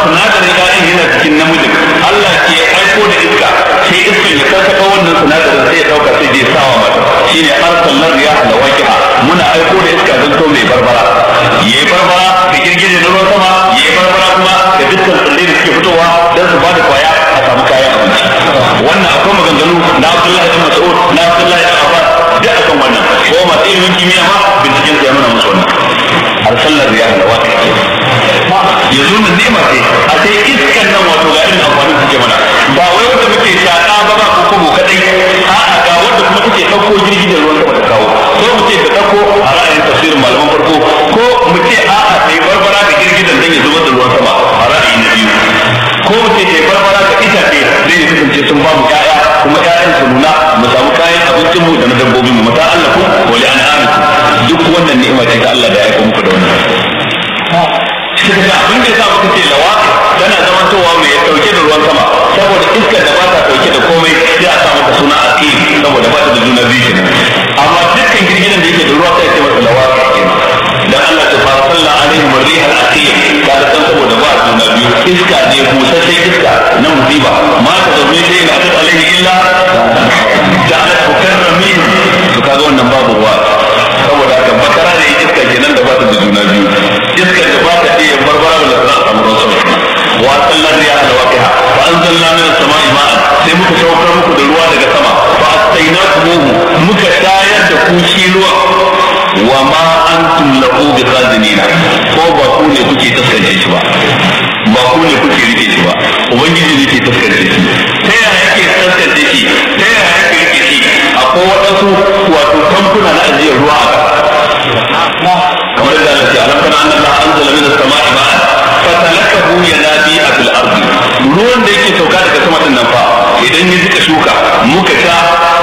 sinadarin ƴaƴan yana cikin namijin Allah ke aiko da iska sai iskan ya karkata wannan sinadarin sai ya dauka sai je sawa mata shine arsalan riyah da waqiha muna aiko da iska don to mai barbara yayi barbara da girgije na ruwan sama yayi barbara kuma da dukkan tsirrai da suke fitowa don su bada kwaya a samu kayan abinci wannan akwai maganganu na Abdullahi bin Mas'ud na Abdullahi bin Abbas duk akan wannan ko masu ilimin kimiyya ma binciken su ya nuna musu wannan arsalan riyah da waqiha yanzu nan nema ce a sai iskan nan wato ga irin amfanin suke mana ba wai wanda muke shaƙa ba ba ko kuma kadai a'a ga wanda kuma take ɗauko jirgi da ruwan sama ta kawo ko mu ce ta ɗauko a ra'ayin tafsirin malaman farko ko mu ce a'a sai barbara da girgidan dan ya zubar da ruwan sama a ra'ayi na biyu ko mu ce sai barbara da itace zai ya kasance sun ba mu ƴaƴa kuma ƴaƴan su nuna mu samu kayan abincin mu da na dabbobin mu mata Allah ku wa li an'amikum duk wannan ni'ima ce ta Allah da ya aika muku da wannan suka ga abin da ya sa muka ce lawa tana zama towa mai dauke da ruwan sama saboda iskar da ba ta dauke da komai sai a sa mata suna aqim saboda ba ta da juna biyu kenan amma dukkan girgidan da yake da ruwa sai ya ce masa lawa kenan dan Allah ta fara sallah alaihi wa riha aqim ka da san saboda ba juna biyu iska ne busasshen iska na musiba ma ta zaune sai ina ta alaihi illa ja'ala tukarramin to kaga wannan babu ruwa saboda haka bakara ne iska kenan da ba ta da juna biyu iskar da ba ta iya barbara da za a samu ruwan sama wa sallar riya da waqiha fa anzalna min as-sama'i ma'an sai muka saukar muku da ruwa daga sama fa astainakum muka tayar da ku shi ruwa wa ma antum lahu biqadinina ko ba ku ne kuke taskance shi ba ba ku ne kuke rike shi ba ubangiji ne ke taskance shi ta yaya yake taskance shi ta yaya yake rike shi akwai waɗansu wato tankuna na ajiyar ruwa a ƙasa kamar da Allah ya alam kana anna Allah anzala min as-sama'i ma'an fatalakahu yanabi fil ardi ruwan da yake sauka daga sama din nan fa idan ya jika shuka muka sha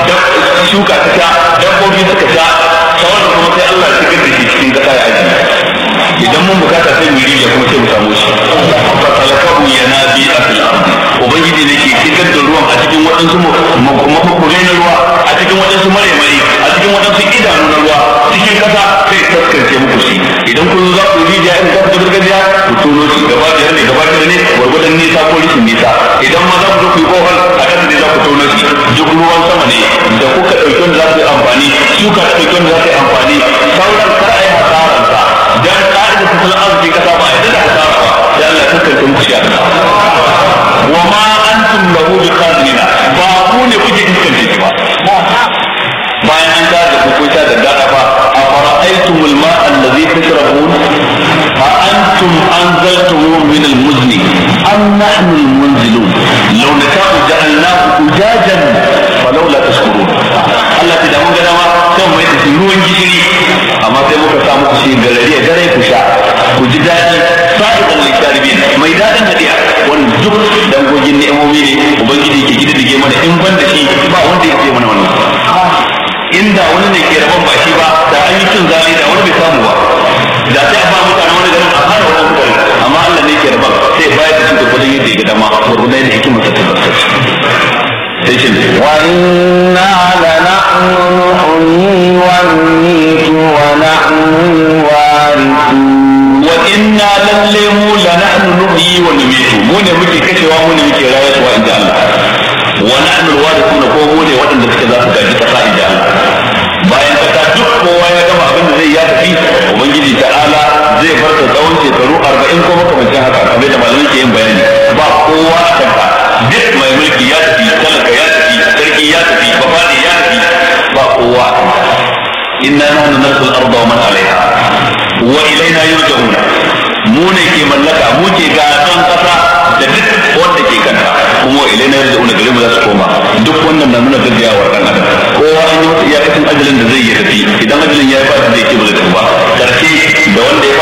shuka ta sha dabbobi suka sha sauran kuma sai Allah ya shigar da shi cikin kasa ya aji idan mun bukata sai mu rijiya kuma sai mu samu shi fatalakahu yanabi fil ardi ubangiji ne ke shigar da ruwan a cikin waɗansu mafukurai na ruwa a cikin waɗansu mare-mare a cikin waɗansu idanu na ruwa cikin kasa sai taskance muku shi idan kun zo za ku rijiya in za ku ta gargajiya ku tono shi gaba biyar ne gaba biyar ne gwargwadon nisa ko rishin nisa idan ma za ku zo ku yi kohol a kasa ne za ku tono shi duk ruwan sama ne da kuka ɗauki wanda za ku yi amfani shuka ta ɗauki wanda za ku yi amfani sauran kar a yi hasararsa dan ƙa'ida tattalin arzikin kasa ba a yadda da hasara ba sai Allah ya taskance muku shi a kasa wa ma antum lahu biqadirina ba ku ne kuke iskance shi ba bayan an ta da ku ta da dada ba a fara'aytum al-ma alladhi tashrabun a antum anzaltumuhu min al-muzni am nahnu al-munzilun law nata'u ja'alnahu ujajan falawla tashkurun Allah ta da mun ga dama sai mai da shi ruwan gishiri amma sai muka sa muku shi garari ya gare ku sha ku ji daɗi sa'idan lisharibin mai daɗin hadiya wanda duk dangogin ni'imomi ne ubangiji ke gidige mana in ban da shi ba wanda ya ce mana wannan inda wani ne ke rabon ba shi ba da an yi cin zali da wani bai samu ba da sai a ba mutane wani garin a fara wani garin amma Allah ne ke rabon sai bayar da shi da kudin yadda ya ga dama gurgurdan yadda hikimar ta tabbatar sai shi ne wa inna la nahnu nuhyi wa numitu wa nahnu warithun wa inna lalle mu la nahnu nuhyi wa numitu mu ne muke kashewa mu ne muke rayuwa inda Allah wa nahnu alwarithuna ko mu ne waɗanda suke za su gaji kasa inda Allah bayan kasa duk kowa ya gama abin da zai ya tafi ubangiji ta'ala zai bar ta tsawon shekaru arba'in ko makamancin haka kamar da malamai ke yin bayani ba kowa a kanka duk mai mulki ya tafi talaka ya tafi sarki ya tafi bafadi ya tafi ba kowa a kanka inna nahnu narsul arda wa man alaiha wa ilaina yurja'una mu ne ke mallaka mu ke gasan kasa da duk wanda ke kanta kuma wa ilaina yurja'una gare mu za su koma duk wannan na nuna gaggawa dan adam kowa an yi masa iyakacin ajalin da zai yi tafi idan ajalin ya yi ba zai ke ba zai tafi ba karshe da wanda ya